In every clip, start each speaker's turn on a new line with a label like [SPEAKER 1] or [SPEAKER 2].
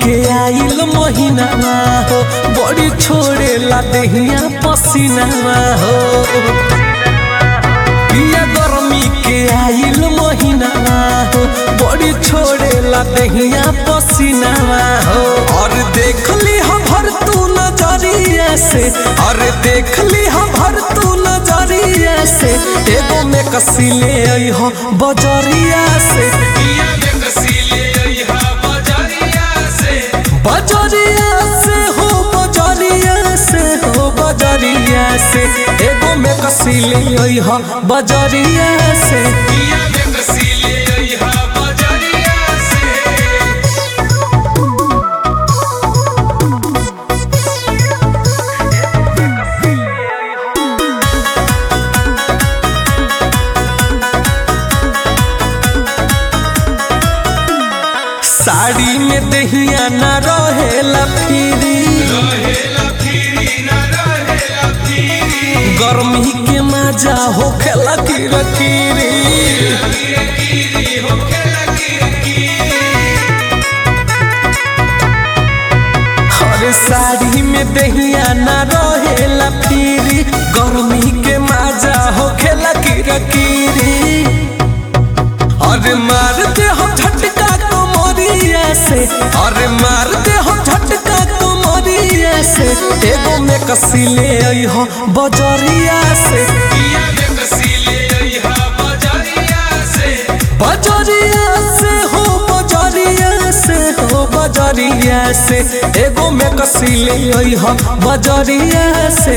[SPEAKER 1] के आइल महीनावा हो बड़ी छोड़ेला देहिया पसीनावा हो पिया गर्मी के आइल महीनावा हो बड़ी छोड़ेला देहिया पसीनावा हो और देख ली हम भर तू नजरिया से और देख ली हम भर तू नजरिया से एगो में कसी ले आई हो बजरिया से बजरिया से हो बजरिया से हो बजरिया से एगो में कसी ले आई हो बजरिया से साड़ी में दहिया न रहेला फिरी गर्मी के मजा हो खेला किरकिरी हर साड़ी में दहिया न रहेला फिरी गर्मी के मजा हो खेला किरकिरी अरे मार दे हम झटका कमरिया से अरे मार दे हम झटका कमरिया से एगो में कसी ले आई हो बजरिया से बजरिया से हो बजरिया से हो बजरिया से एगो में कसी ले आई हो बजरिया से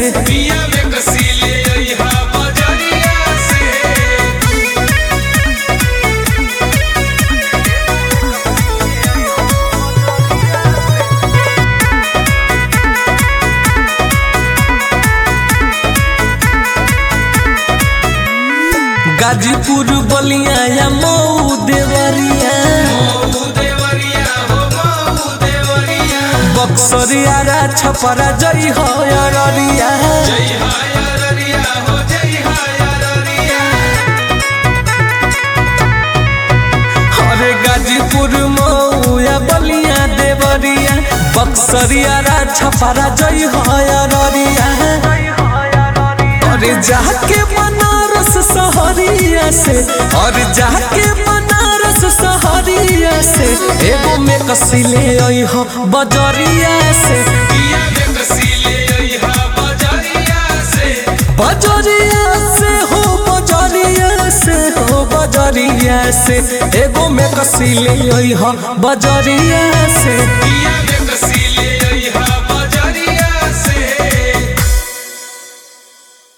[SPEAKER 1] गाजीपुर बलिया या मऊ देवरिया बक्सरिया रा छपरा जई हो अररिया अरे गाजीपुर मऊ या बलिया देवरिया बक्सरिया रा छपरा जई हो अररिया अरे जाके बनारस सहरिया से और जाके बनारस सहरिया से एगो में कसी ले आई हो बजरिया से बजरिया से हो बजरिया से हो बजरिया से एगो में कसी ले आई हो बजरिया से